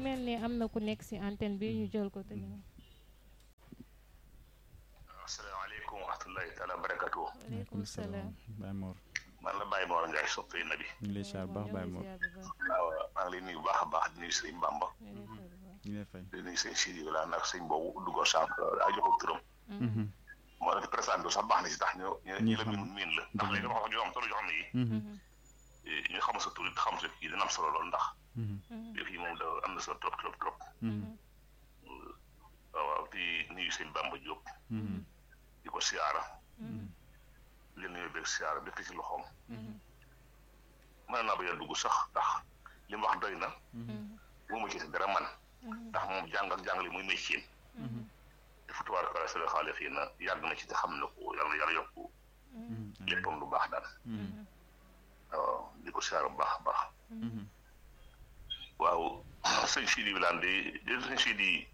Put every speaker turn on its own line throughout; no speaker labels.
mel ni am na ku nekk si antenne bi ñu jël ko te ñu.
asalaamaaleykum wa rahmatulahi taala wa barakatu
waaleykum salaam.
Baye Mor
man la Baye Mor Ndiaye soppee na bi
ñu ngi lay siyaar baax Baye Mor
waaw maa ngi lay nuyu bu baax a baax di nuyu sëñ Bamba
ñu ngi lay fay
di nuyu sëñ Sidi wala nag sëñ boobu duggoon sànq a joxul turam moo la présenté bi sax baax na si tax ñu ñu la miin miin la ndax léegi dama wax ñu am solo yoo xam ne yi ñu xam sa tur it xam sa kii dina am solo lool ndax yëf yi moom da am na solo trop trop trop waaw waaw di nuyu sëñ Bamba Diop di ko siyaara li nuyu beeg siyaara dëkk ci loxoom mën naa bañ a dugg sax ndax li mu wax doy na mu ma ci dara man ndax moom jàng ak jàngale muy métier dafa tubaar kala sala xaale fii na yàgg na ci te xam na ko yàlla yàlla yokku léppam lu baax daal waaw di ko siyaara bu baax a baax waaw sëñ Sidi Wilane de sëñ Sidi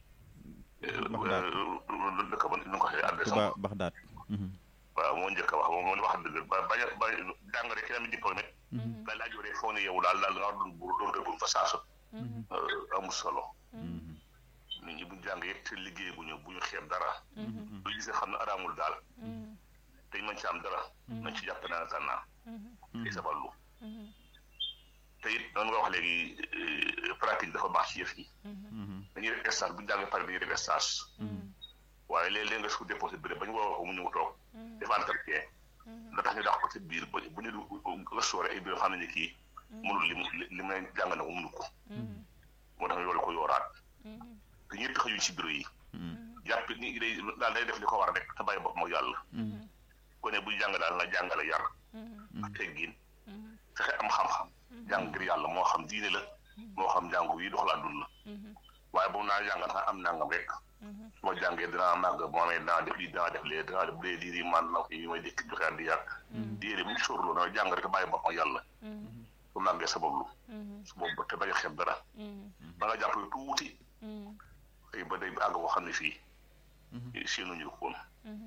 dëkk ba nu ko waxee adresse
Touba Baxdaat
waaw moo njëkk a wax moom moo wax dëgg ba bañ a ba jàng rek kenn mi diplôme nga laaj rek foo ne yow daal daal nga doon buur doon dëggul fa saasu amul solo nit ñi buñ jàng yëpp te liggéey bu ñu bu ñu xeeb dara lu gisee xam ne araamul daal te ñu mën ci am dara nañ ci jàpp naa tànnaa tey saballu te it noonu nga wax léegi pratique dafa baax ci yëf yi dañuy def stage bu ñu jàngee pare dañuy def stage waaye léeg-léeg nga su déposé béréb ba ñu woo ko mu ñëw toog def entretien da tax ñu dàq ko ci biir ba bu ñu nga soore ay biir xam ne kii mënul li mu li mu jàng na ko mënu ko moo tax ñu loolu ko yooraat te ñëpp xëyuñ ci bureau yi jàpp ni day daal day def li ko war rek te bàyyi bopp moo yàlla ko ne buy jàng daal na jàngale yar ak teggin fexe am xam-xam jàng ngir yàlla moo xam diine la moo xam jàngu yi doxalaa dund la waaye boobu naa jàng naa am nangam rek su ma jàngee dinaa màgg moo amee dinaa def lii dinaa def lee dinaa def lee lii man na yi may dëkk joxe di yàq diine mu sóorloo na jàng rek bàyyi bopp ak yàlla su màggee sabablu su boobu te bañ a xeeb dara ba nga jàpp tuuti xëy ba day àgg boo xam ne fii séenuñu ko woon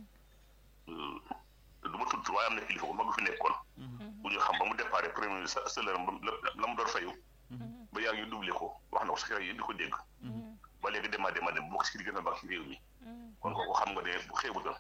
du ma tudd waaye am na kilifa bu mag fi nekkoon bu ñu xam ba mu déparé premier salaire la mu doon fayu ba yaa ngi doublé ko wax na ko sa yi di ko dégg ba léegi dema dema dem bokk ci di gën a baax ci réew mi kon kooku xam nga ne bu xeebu doon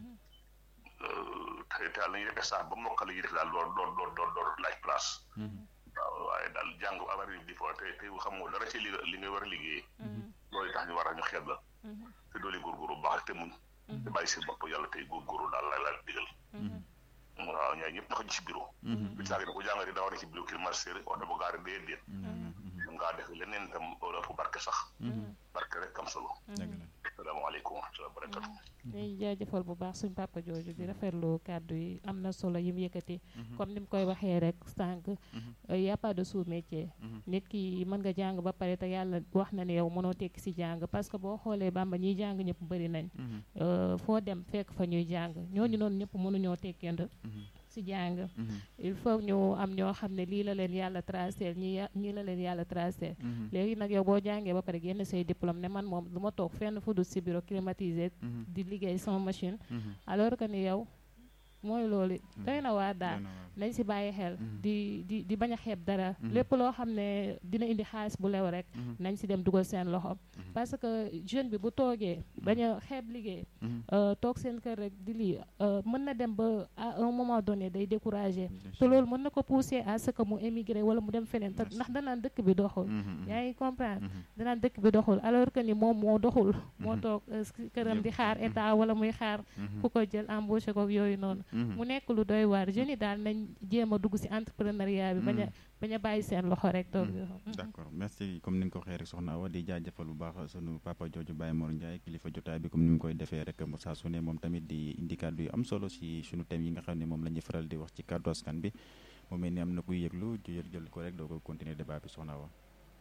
te te daal nañuy def sax ba mokkal la ñuy def daal door door door door door laaj place waaw waaye daal jàng avari di fo te te xam nga dara ci li li ngay war a liggéey loolu tax ñu war a ñu xeeb la te doole góorgóorlu baax te muñ te bàyyi seen bopp yàlla tey góorgóorlu daal la la digal waaw ñaay ñëpp naka ci bureau bi saagi na ko jàngari daa war a ci bureau climatiseur oto ba gaari dee déet ngaa def leneen itam ëpp barke sax barke rek am solo salaamaaleykum wa rahmatulah barakatu
ñuy jaajëfal bu baax suñ papa jooju di rafetlu kàddu yi am na solo yi mu yëkkati comme ni mu koy waxee rek sànq y a pas de sous métier nit ki mën nga jàng ba pare te yàlla wax na ne yow mënoo tekki si jàng parce que boo xoolee bamba ñiy jàng ñëpp bëri nañ foo dem fekk fa ñuy jàng ñooñu noonu ñëpp mënuñoo tekkend si jàng il faut ñu am ñoo xam ne lii la leen yàlla tracé ñi ñii la leen yàlla tracé léegi nag yow boo jàngee ba pare génn say diplôme ne man moom du ma toog fenn fu dul si bureau climatisé di liggéey sama machine alors que ni yow mooy loolu doy na waar daal nañ si bàyyi xel di di di bañ a xeeb dara lépp loo xam ne dina indi xaalis bu lew rek nañ si dem dugal seen loxo parce que jeune bi bu toogee bañ a xeeb liggéey toog seen kër rek di lii mën na dem ba à un moment donné day découragé te loolu mën na ko pousser à ce que mu émigré wala mu dem feneen te ndax danaan dëkk bi doxul yaa ngi comprendre danaan dëkk bi doxul alors que ni moom moo doxul moo toog këram di xaar état wala muy xaar ku ko jël embauché ko yooyu noonu mu nekk lu doy waar jeunes yi daal nañ jéem a dugg si entrepreneuriat bi bañ a bañ a bàyyi seen loxo rek toog
d'accord merci comme ni nga ko waxee rek soxna Awa di jaajëfal bu baax sunu papa jooju Baye Mor Ndiaye kilifa jotaay bi comme ni mu koy defee rek saa su ne moom tamit di indi kàddu yu am solo si sunu thème yi nga xam ne moom la ñuy faral di wax ci kàddu askan bi mu mel ni am na kuy yëglu jël jël ko rek doo ko continuer débat bi soxna Awa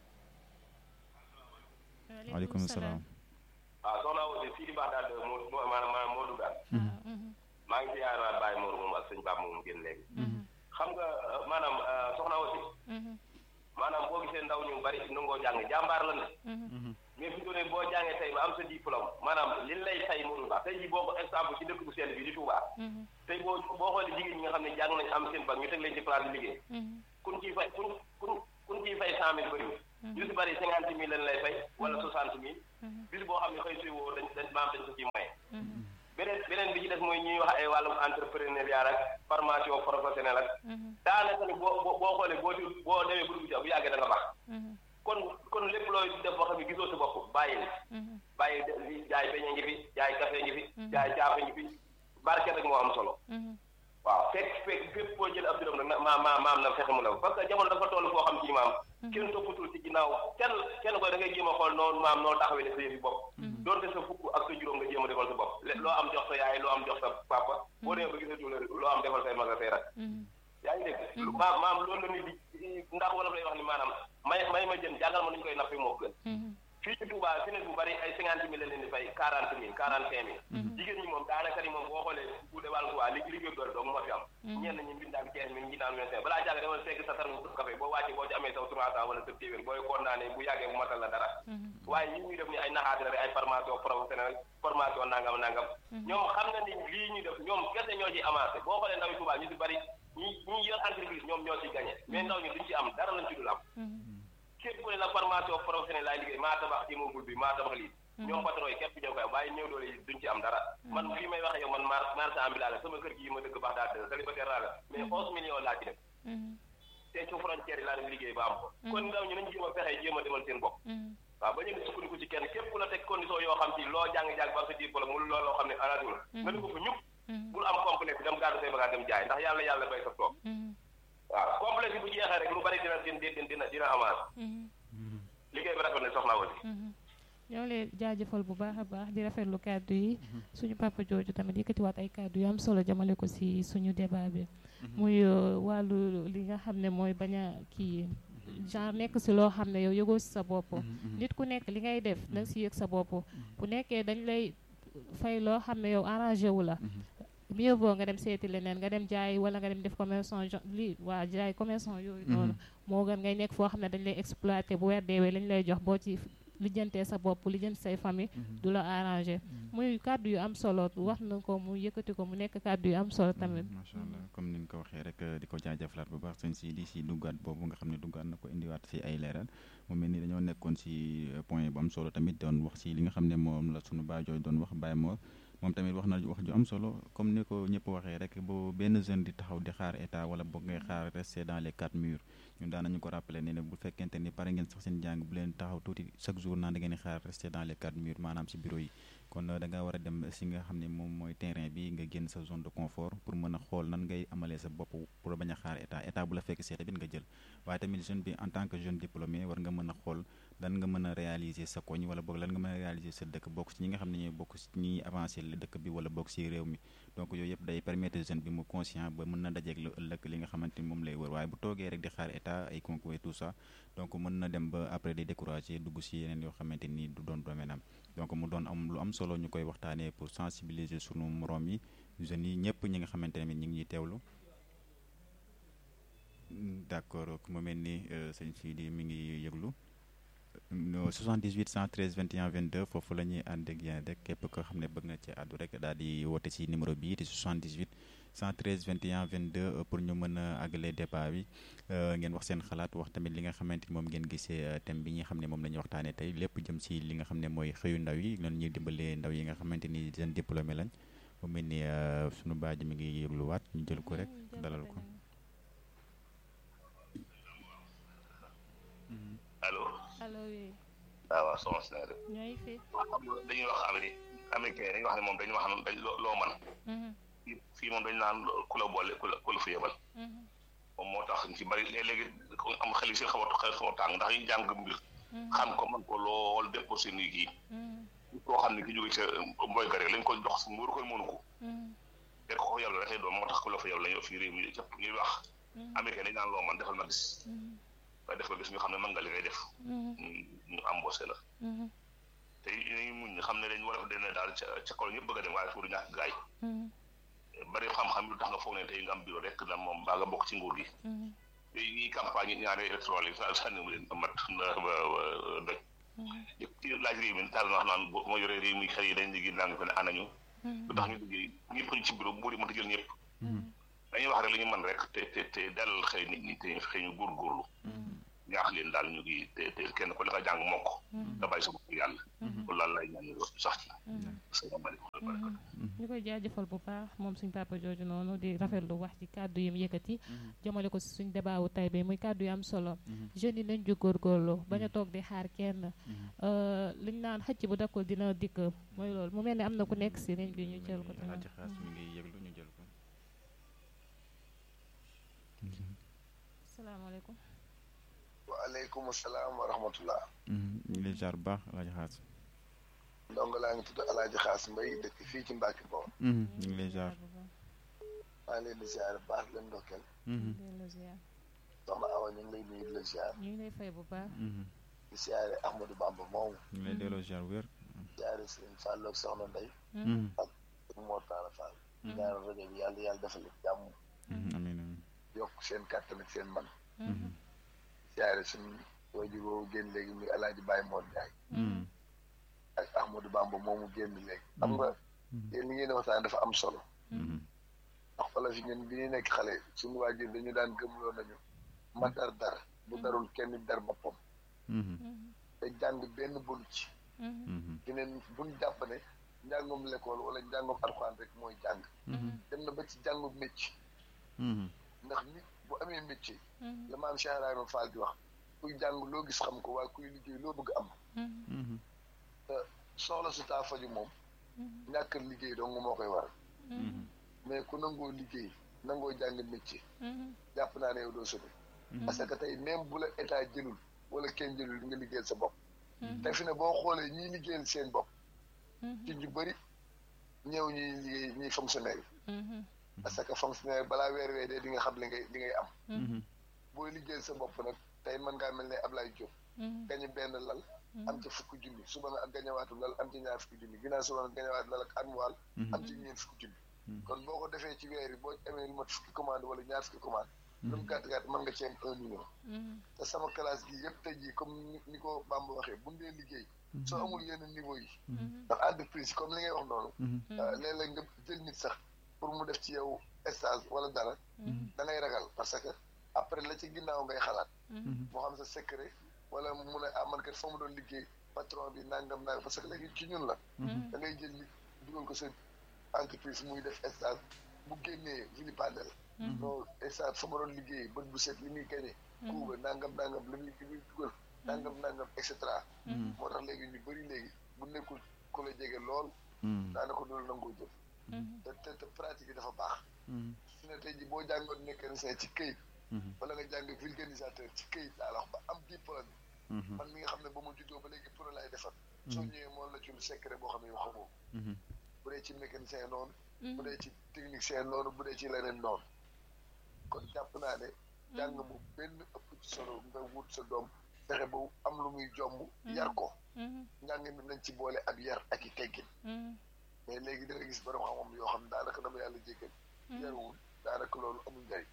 waaleykum salaam
waaw soxna Awa fii di baax daal moo maanaam moo duggaat maa ngi ziar waat Baye Mor moom ak sëñ Pape moom génn léegi xam nga maanaam soxna aussi maanaam boo gisee ndaw ñu bari nangoo jàng jàmbaar la ne mais fi ne boo jàngee tey ba am sa diplôme maanaam li lay say mënul baax tey jii boo ko exemple ci dëkk bu sell bi di Touba tey boo boo xoolee jigéen ñi nga xam ne jàng nañ am seen bac ñu teg leen ci place di liggéey kun ciy fay kun kun kun ñu ciy fay cent mille bëriwul ñu si bëri cinquante mille lañ lay fay wala soixante mille bis boo xam ne xëy suy woo dañ dañ maam dañ ko ciy moye beneen beneen bi ci des mooy ñuy wax ay wàllum entrepreneuriat ak formation professionnelle ak daanaka ni boo boo xoolee boo di boo demee bu dugg ci bu yàggee da nga baax kon kon lépp looy def boo xam ne gisoo si bopp bàyyi bàyyi jaay beñe ngi fi jaay café ngi fi jaay caafe ngi fi barke rek moo am solo waaw fekk fekk fépp boo jël ab dërëm nag ma ma maam na fexe mu la parce que jamono dafa toll foo xam ci maam kenn toppatul ci ginnaaw kenn kenn koy da ngay jéem a xool noonu maam noo taxawee ne sa yëfi bopp doonte sa fukk ak sa juróom nga jéem a defal sa bopp loo am jox sa yaay loo am jox sa papa boo demee ba gisatu la loo am defal say maga say rak yaa ngi dégg maam maam loolu la nit di ndax wala lay wax ni maanaam may may ma jën jàngal ma nu ñu koy nappi moo gën fii ci Touba fi ne bu bari ay cinquante mille la leen di fay quarante mille quarante cinq mille jigéen ñi moom daanaka ni moom boo xoolee bu dee wàllu Touba li liggéey doole dong moo fi am ñenn ñi mbindaan quinze mille ñi naan vingt cinq balaa jàng demal fekk sa tarmu café boo wàccee boo ci amee saw trois cent wala sa téeméer booy condamné bu yàggee bu matal la dara waaye yi ñuy def ni ay naxaate la rek ay formation professionnelle formation nangam nangam ñoom xam na ni lii ñuy def ñoom kese ñoo ciy avancé boo xoolee ndawi Touba ñu si bari ñi ñi yor entreprise ñoom ñoo ciy gagné mais ndaw ñi duñ ci am dara lañ ci dul am képp ku ne la formation professionnelle laay liggéey maa tabax immeuble bi maa tabax lii ñoom patron yi képp ñoo koy waaye ñëw doole yi duñ ci am dara man fii may wax yow man mar marchand ambulant la sama kër gi ma dëkk baax daal célibataire laa la mais onze millions laa ci def te ci frontière yi laa dem liggéey ba am ko kon ndaw ñu nañ jéem a fexe jéem a demal seen bopp waaw ba ñu di sukkandiku ci kenn képp ku la teg condition yoo xam ci loo jàng-jàng ba sa diplôme mu loolu loo xam ne arrangé la nga ni ko fa ñëpp bul am complexe dem gàddu say bagage dem jaay ndax yàlla yàlla bay sa toog waaw complexe bu jeexee rek lu bari dina dina dina dina avancé liggéey bi rafet na soxna aussi
ñoo leen jaajëfal bu baax a baax di rafetlu kàddu yi suñu papa jooju tamit yëkkatiwaat ay kàddu yu am solo jamale ko si suñu débat bi muy wàllu li nga xam ne mooy bañ a kii genre nekk si loo xam ne yow yëgoo si sa bopp nit ku nekk li ngay def danga si yëg sa bopp bu nekkee dañ lay fay loo xam ne yow arrangé wu la mieux vaut nga dem seeti leneen nga dem jaay wala nga dem def commerçant li waa jaay commerçant yooyu noonu moo gën ngay nekk foo xam ne dañ lay exploité bu weer deewee lañ lay jox boo ci lijjantee sa bopp lijjanti say famille du la arrangé muy kàddu yu am solo wax na ko mu yëkkati ko mu nekk kàddu yu am solo tamit
macha allah comme ni nga ko waxee rek di ko jaajëfalaat bu baax sëñ si di si duggaat boobu nga xam ne duggaat na ko indiwaat si ay leeral mu mel ni dañoo nekkoon si point bu am solo tamit doon wax si li nga xam ne moom la sunu baajooy doon wax Baye Mor moom tamit wax na wax ju am solo comme ni ko ñëpp waxee rek boo benn jeune di taxaw di xaar état wala boog ngay xaar rester dans les quatre murs ñun daan nañu ko rappelé ne ne bu fekkente ni pare ngeen sax seen jàng bu leen taxaw tuuti chaque jour naan da ngeen di xaar rester dans les quatre murs maanaam si bureau yi kon da nga war a dem si nga xam ne moom mooy terrain bi nga génn sa zone de confort pour mën a xool nan ngay amalee sa bopp pour bañ a xaar état état bu la fekk see tamit nga jël waaye tamit jeune bi en tant que jeune diplômé war nga mën a xool lan nga mën a réaliser sa koñ wala boog lan nga mën a réaliser sa dëkk bokk si ñi nga xam ne ñooy bokk si ñi avancé la dëkk bi wala bokk si réew mi donc yooyu yëpp day permettre jeune bi mu conscient ba mën na dajeeg lu ëllëg li nga xamante ni moom lay wër waaye bu toogee rek di xaar état ay concours et tout ça donc mën na dem ba après di décourager dugg si yeneen yoo xamante ni du doon domaine am donc mu doon am lu am solo ñu koy waxtaanee pour sensibiliser sunu moroom yi jeunes yi ñëpp ñi nga xamante ne ñu ngi ñuy teewlu d'accord ku ma mel ni sëñ Sidi mi ngi yëglu 78 113 21 22 foofu la ñuy ànd ak yéen rek képp ko xam ne bëgg na ci àddu rek daal di woote si numéro bii di 78 113 21 22 pour ñu mën a àggale débat bi ngeen wax seen xalaat wax tamit li nga xamante ni moom ngeen gisee thème bi nga xam ne moom la ñuy waxtaanee tey lépp jëm si li nga xam ne mooy xëyu ndaw yi noonu ñuy dimbalee ndaw yi nga xamante ni jeune diplômé lañ mu mel ni sunu baaji mi ngi yëgluwaat ñu jël ko rek dalal ko.
allo.
allo oui.
waaw waaw soxna si naa def.
ñooy fi.
dañuy wax amee américain dañuy wax ne moom dañuy wax ne dañ loo loo man fii moom dañu naan ku la boole ku la ku la fa yebal. moom moo tax ñu ci bari léeg-léegi am xel yi si xaw a xaw a tàng ndax ñu jàng mbir. xam ko man ko lool déposé nii kii. koo xam ne ki jóge ca mboy ga rek lañ ko jox mu war koy mënu ko. te ko yàlla rek doon moo tax ku la fa yebal la ñu fii réew mi cëpp ñuy wax. américain dañu naan loo man defal ma gis. waaye def ko gis ñu xam ne mën nga li ngay def. ñu embauché la. te ñu muñ xam ne dañu war a dene daal ca ca kaw ñëpp bëgg a dem waaye suuru ñàkk gaay bari xam-xam lu tax nga foog ne tey nga am bureau rek na moom baa nga bokk ci nguur gi. te ñi campagne ñaari électoral yi sa sànni mu leen mat na ba doj. ci laaj réew mi taal na wax naan moo yore réew mi xel yi dañ liggéey naa ngi ko ne anañu. lu tax ñu liggéey ñëpp ñu ci bureau bu mënta jël ñëpp. dañuy wax rek li ñu mën rek te te te dalal xëy nit ñi te xëy ñu góorgóorlu. ñaax leen daal ñu ngi te te kenn ku ne nga jàng mokk nga bàyyi sa bopp yàlla loolu laal lay ñaan ñu sax ci asalaamaaleykum
ñu koy jaajëfal bu baax moom suñ papa jooju noonu di rafetlu wax ci kàddu yi mu yëkkati jëmale ko si suñ débat wu tay bi muy kàddu yu am solo jeunes yi nañ ju góorgóorlu bañ a toog di xaar kenn liñ naan xëcc bu dakkul dina dikk mooy loolu mu mel ni am na ku nekk si ligne bi ñu jël ko
Alaaji Xaas mi ngi yëglu ñu jël ko
salaamaaleykum
waaleykum salaam wa rahmatullah
ñu ngi lay jaar bu baax Alaaji Xaas
ndongo laa ngi tudd Alaaji Xaas Mbay dëkk fii ci Mbàkke Bawol
ñu ngi lay jaar
maa ngi leen di ziar baax leen ndokkeel soxna Awa ñu ngi lay nuyu di la ziar
ñu ngi lay fay bu baax
di ziare Ahmadou Bamba moomu
ñu ngi lay delloo jaar wér
ziare Sëriñ Fall ak soxna Ndey ak Mor Talla Fall ñaanal rajo bi yàlla yàlla defal leen jàmm
amiin amiin
yokk seen kàttan ak seen man ziare suñu waajur woowu génn léegi muy Alaaji Baye Mor Ndiaye ak Ahmadou Bamba moomu génn léegi xam nga yéen li ngeen di waxtaan dafa am solo ndax wala fi ñun bi ñu nekk xale suñu waajur dañu daan gëmloo nañu ma dar dar bu darul kenn dar boppam te jàng benn bonu ci dineen buñ jàpp ne njàngum l'école wala njàngum alxuraan rek mooy jàng dem na ba ci jàngum métier ndax nit bu amee métier la maam Cheikh Ibrahima Fall di wax kuy jàng loo gis xam ko waaye kuy liggéey loo bëgg am te soxla su taa faju moom ñàkk liggéey dong moo koy waral mais ku nangoo liggéey nangoo jàng métier jàpp naa ne yow doo sobe parce que tey même bu la état jëlul wala kenn jëlul di nga liggéeyal sa bopp te fi ne boo xoolee ñiy liggéeyal seen bopp ci ñu bëri ñëw ñuy liggéey ñuy fonctionnaire yi parce que fonctionnaire balaa weer wee dee di nga xam li ngay li ngay am booy liggéeyal sa bopp nag tey mën ngaa mel ne Ablaye Diop gañe benn lal am ci fukki junni suba nga ak gañewaatu lal am ci ñaar fukki junni ginnaaw suba nga gañewaatu lal ak annual am ci ñeent fukki junni kon boo ko defee ci weer yi boo amee lu mat fukki commande wala ñaar fukki commande lu mu gàtt gàtt mën nga ci am un million te sama classe gi yëpp tey jii comme ni ko Bamba waxee bu dee liggéey soo amul yenn niveau yi ndax entreprise comme li ngay wax noonu léeg-léeg nga jël nit sax pour mu def ci yow stage wala dara da ngay ragal parce que après la ci ginnaaw ngay xalaat moo xam sa secret wala mu ne ah man kat fa mu doon liggéey patron bi nangam nangam parce que léegi ci ñun la da ngay jël nit dugal ko sa entreprise muy def stage bu génnee vilipendel non stage fa ma doon liggéey bët bu set li muy gañe kuuba nangam nangam li muy li muy dugal nangam nangam et cetera moo tax léegi ñu bëri léegi bu nekkul ku la jege lool daanaka loolu nangoo jël te te te pratique yi dafa baax su ne tey ji boo jàngoon mécanicien ci këyit wala nga jàng vulcanisateur ci këyit laa la wax ba am diplôme man mi nga xam ne ba ma juddoo ba léegi pour lay defar soo ñëwee moom la ci lu secret boo xam ne yoo xamoo bu dee ci mécanicien noonu bu dee ci technicien noonu bu dee ci leneen noonu kon jàpp naa ne jàng mu benn ëpp ci solo nga wut sa doom fexe ba am lu muy jomb yar ko njàng mi nañ ci boole ak yar ak i teggin mais léegi da nga gis borom xam-xam yoo xam ne daanaka dama yàlla jéggal yaruwul daanaka loolu amul njëriñ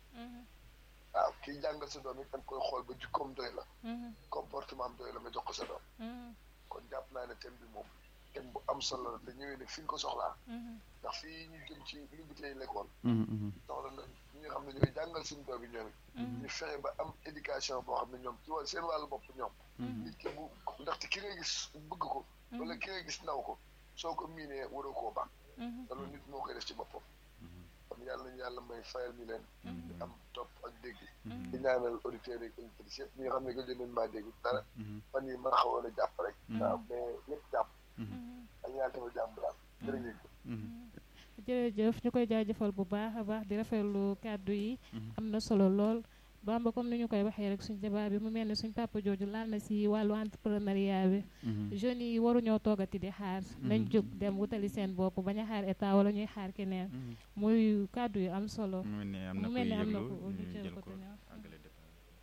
waaw kii jàngal sa doom it da nga koy xool ba jukkoom doy la comportement am doy la nga jox ko sa doom kon jàpp naa ne thème bi moom thème bu am solo la te ñëwee ne fi nga ko soxlaa ndax fii ñu jëm ci li bi tey l'école soxla na ñi nga xam ne ñooy jàngal suñu doom yi ñoom ñu fexe ba am éducation boo xam ne ñoom ci wàll seen wàllu bopp ñoom nit ki bu ndaxte ki ngay gis bëgg ko wala ki ngay gis naw ko soo ko miinee waroo koo baax te loolu nit moo koy def ci boppam kon yàlla nañu yàlla may fayal ñu leen di am topp ak dégg di ñaanal auditeurs yi auditrices yëpp ñi nga xam ne gëj nañ maa dégg dara fan yi mën a xawoon a jàpp rek waaw mais ñëpp jàpp ak yàlla dafa jàmm daal jërëjëf
jërëjëf ñu koy jaajëfal bu baax a baax di rafetlu kàddu yi am na solo lool Bamba comme ni ñu koy waxee rek suñ débat bi mu mel ne suñ papa jooju laal na si wàllu entrepreneuriat bi jeunes yi waruñoo toogati di xaar nañ jóg dem wutali seen bopp bañ a xaar état wala ñuy xaar keneen muy kàddu yu am solo
mu mel ne am na
mu
koy
mel ne am na
yëglu
ko
ñu
ñu
jël
jël
ko
ko te ñëw
àggale débat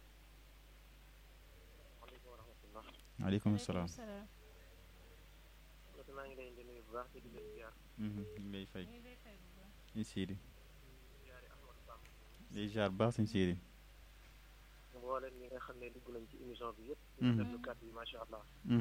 waaleykum salaam
salaam
maa ngi leen di nuyu bu baax di leen ziar
ñu ngi lay fay
ñu ngi lay fay bu baax.
ñu siidi
ziare Ahmadou Bamba
lay jaar baax suñ siidi
mboolem ñi nga xam ne dugg nañ ci émission bi yëpp
Mhm.
ñu déglu kàddu yi macha allah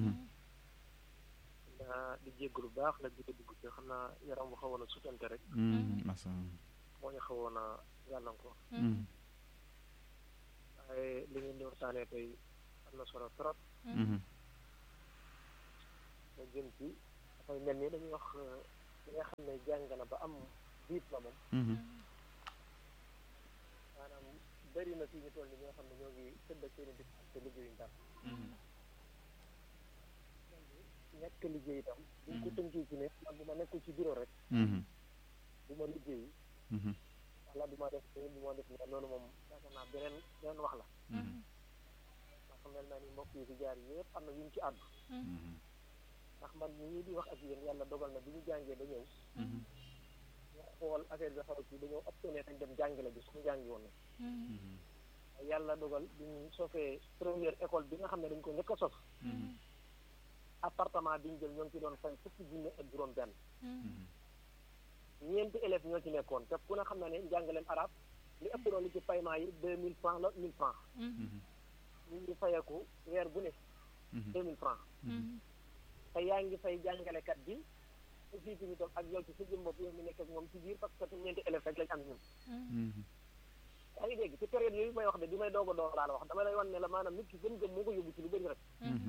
daa di jéggalu baax nag di ko dugg ci xam naa yaram bu xawoon a sutante rek
masa
moo ñu xawoon a gàllankoor waaye li ngeen di waxtaanee tey am na solo trop nga jëm ci dafay mel ni dañuy wax li nga xam ne jàng na ba am diplôme moom maanaam bëri na fii ñu toll ni ñoo xam ne ñoo ngi tëdd ak seen i dëkk te liggéeyuñ dara ñàkk liggéey itam buñ ko tënkee ci ne man bu ma nekkul ci bureau rek bu ma liggéey wala du ma def nii du ma def nii loolu moom yaakaar naa beneen beneen wax la ndax mel na ni mbokk yi fi jaar yëpp am na yu ñu ci àddu ndax man ñii di wax ak yéen yàlla dogal na bi ñu jàngee ba ñëw ñu xool affaire bi xaw ci dañoo optionné dañ dem jàngale bi suñu jàngi woon na yàlla dogal bi ñu sofee première école bi nga xam ne dañ ko njëkk a sof appartement bi ñu jël ñoo ngi ci doon fay fukki junne ak juróom benn ñeenti élèves ñoo ci nekkoon te ku ne xam na ne njàngaleem arab li ëpp doon li ci paiement yi deux mille francs la mille francs ñu ngi fayeeku weer bu ne deux mille francs te yaa ngi fay jàngalekat bi aussi fi ñu toog ak yow ci sa jëm bopp yow mi nekk ak moom ci biir parce que ñeenti élèves rek lañ am ñun yaa ngi dégg ci période yooyu may wax de bi may doog a door laa la wax dama lay wan ne la maanaam nit ki gëm-gëm moo ko yóbbu ci lu bëri rek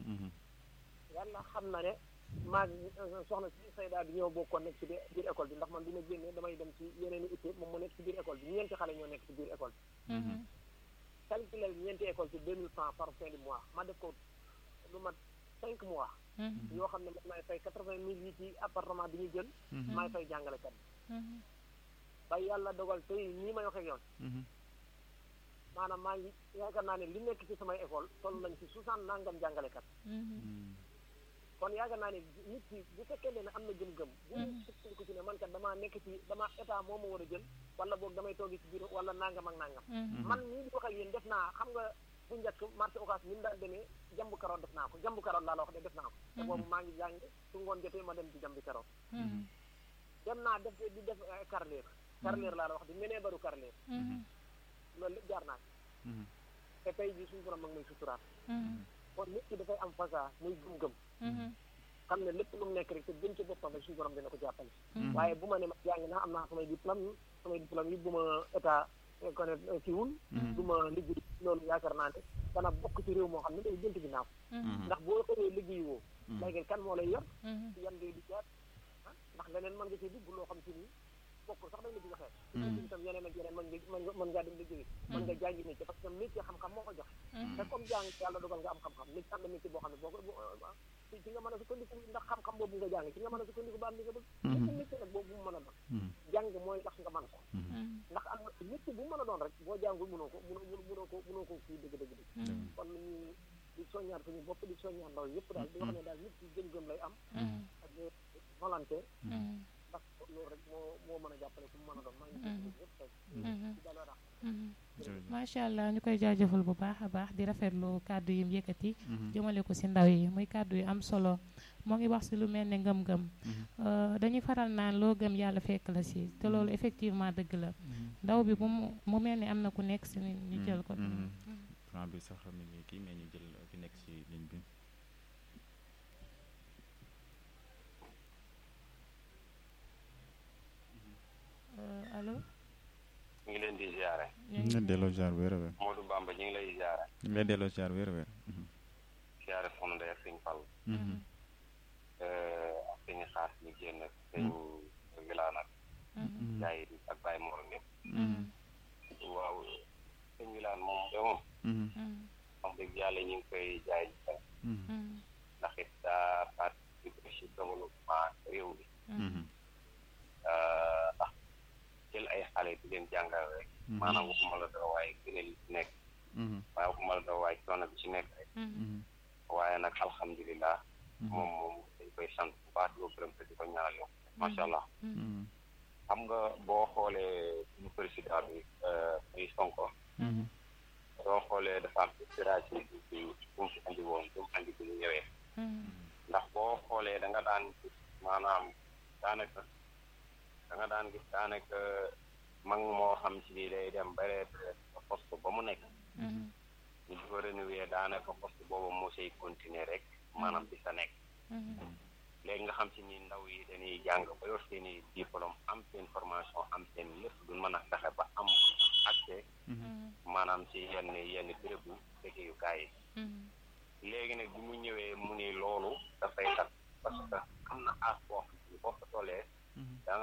yàlla xam na ne maa soxna si Sayda bi ñoo bokkoon nekk ci biir école bi ndax man bi ma génnee damay dem ci yeneen i itte moom mu nekk ci biir école bi ñeenti xale ñoo nekk ci biir école bi calculel ñeenti école ci deux mille francs par fin du mois ma def ko lu mat cinq mois yoo xam ne man maay fay quatre vingt mille yi ci appartement bi ñu jël maay fay jàngalekat bi ba yàlla dogal tey nii may wax ak yow maanaam maa ngi yaakaar naa ne li nekk ci samay école toll nañ ci soixante nangam jàngalekat kon yaakaar naa ne nit ki bu fekkee ne am na gëm-gëm bu sukkandiku ci ne man kat damaa nekk ci dama état moo ma war a jël wala boog damay toogi ci biir wala nangam ak nangam man nii di wax ak yéen def naa xam nga bu njëkk marché occas ni mu daan demee jambu karoot def naa ko jambu karoot laa la wax de def naa ko te boobu maa ngi jàng su ngoon jotee ma dem ci jambi karoot dem naa def di def carreleur carreleur laa la wax di menee baru carreleur loolu lépp jaar naa te tey jii suñu borom mag may suturaat kon nit ki dafay am fasa muy gëm-gëm xam ne lépp lu mu nekk rek te gën ci boppam rek suñu borom dina ko jàppale waaye bu ma ne ma jàng naa am naa samay diplôme samay diplôme yi bu ma état connaître kiwul du ma liggéey loolu yaakaar naa ne dana bokk ci réew moo xam ne day jënt ginnaaw ndax boo xëyee liggéey woo léegi kan moo lay yor yan ngay di jaat ndax leneen mën nga ci dugg loo xam ci nii bokk sax dañ la ci waxee ci tam yeneen ak yeneen mën nga mën ngaa dem liggéey mën nga jàngi métier parce que métier xam-xam moo ko joxe te comme jàng yàlla dogal nga am xam-xam métier am na métier boo xam ne boo ko ci nga mën a sukkandiku ndax xam-xam boobu nga jàng ci nga mën a sukkandiku ba am li nga bëgg métier métier nag boobu bu mu mën a doon jàng mooy tax nga mën ko ndax am na métier bu mu mën a doon rek boo jàngul mënoo ko mënoo mënoo ko mënoo ko kii dëgg dëgg dëgg kon ñu di soññaat suñu bopp di soññaat ndaw yëpp daal di wax ne daal nit ki gëm-gëm lay am ak volonté ndax loolu rek moo moo mën a jàppale ku mu mën a doon maa ngi yëpp tey ci daloo
macha allah ñu koy jaajëfal bu baax a baax di rafetlu kàddu yi mu yëkkati jëmale ko si ndaw yi muy kàddu yu am solo moo ngi wax si lu mel ne ngëm-ngëm dañuy faral naan loo gëm yàlla fekk la si te loolu effectivement dëgg la ndaw bi bu mu mu mel ni am na ku nekk si ñu jël ko
franc bi sax mi ngi kii mais ñu jël ki nekk si ligne bi
allo
ñu ngi leen di ziare.
ñu ngi lay delloo ziar wér a wér.
Modou Bamba ñu ngi lay ziare.
ñu ngi lay delloo ziar wér a wér.
ziare soxna Ndeye ak sëñ Fall. ak sëñ xaas ñu génn ak sëñ Wilane ak. jaay ak Baye Mor ñëpp. waaw sëñ Wilane moom de moom. wax dëgg yàlla ñu ngi koy jaay ndax it daa participé ci développement réew mi. ndax jël ay xale di leen jàngal rek maanaam waxuma la dara waaye gënal yi ci nekk waaye waxuma la dara waaye coono bi ci nekk rek waaye nag alhamdulilah moom moom dañ koy sant bu baax di ko gërëm te di ko ñaanal yow macha allah xam nga boo xoolee suñu président bi muy Sonko soo xoolee dafa am inspiration bi bi bu mu fi andi woon bu mu andi bi ñu ñëwee ndax boo xoolee da nga daan maanaam daanaka da nga daan gis daanaka mag moo xam si ni day dem ba poste ba mu nekk ñu di ko renouveler daanaka poste boobu moo say continuer rek maanaam di sa nekk léegi nga xam si ni ndaw yi dañuy jàng ba yor seen i diplôme am seen formation am seen lépp duñ mën a fexe ba am accès maanaam si yenn yenn bérébu liggéeyukaay yi léegi nag bi mu ñëwee mu ni loolu dafay tax parce que am na aas boo xam ne boo ko tollee da nga